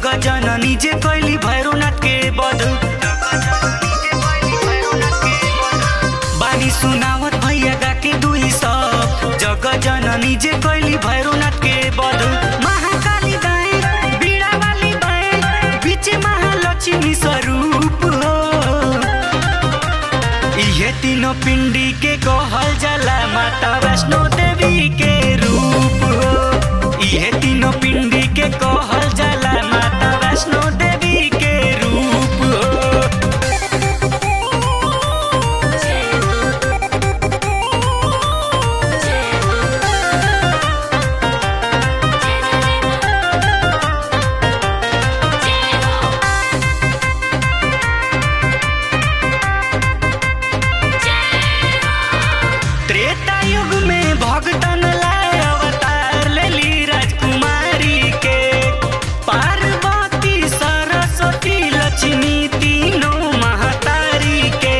जननी जे कैली भैरवनाथ के बध बानी सुनावत भैया गा के दुई सब जग जननी जे कैली भैरवनाथ के बध महाकाली दाए बीड़ा वाली बाए बीच महालक्ष्मी स्वरूप हो इहे तीनों पिंडी के कहल जाला माता वैष्णो देवी के रूप हो इहे तीनों पिंडी के कहल जाला माता वैष्णो देवी के रूप हो त्रेता युग में भगतन लाए अवतार लेली राजकुमारी के पार्वती सरस्वती लक्ष्मी तीनों महतारी के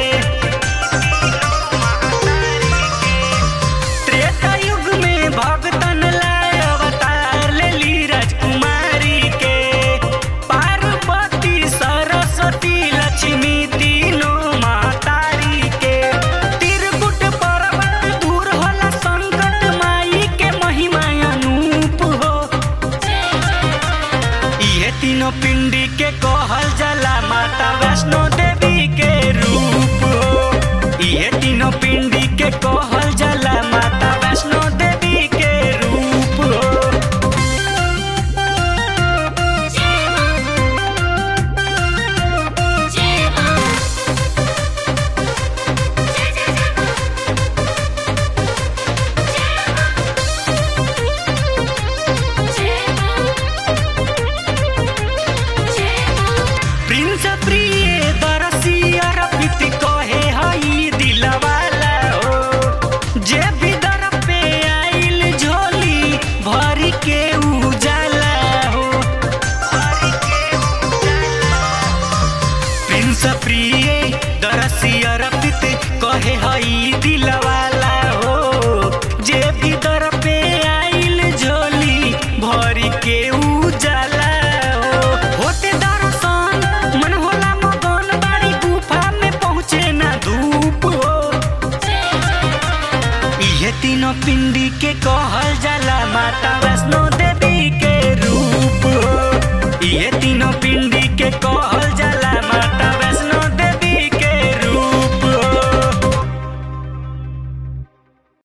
त्रेता युग में भगतन लाए अवतार लेली राजकुमारी के पार्वती सरस्वती लक्ष्मी तीनों महतारी के त्रिकुट पर्वत दूर होला संकट माई के महिमा अनूप हो इहे तीनों पिंडी के कहल जाला माता वैष्णो देवी के रूप हो इहे तीनों पिंडी के कहल जाला माता वैष्णो देवी के रूप हो प्रिंस प्रिय दरसी अरबित कहे हई दिलवाला हो जे भी दर पे आइल झोली भरी के उजाला हो प्रिंस प्रिय दरसी अरबित कहे हई दिलवाला हो जे भी दर पे आइल झोली भरी के उजाला हो होते दर्शन मन होला मगन बाड़ी गुफा में पहुँचे ना धूप हो इहे तीनों पिंडी के कहल जाला माता वैष्णो देवी के रूप हो इहे तीनों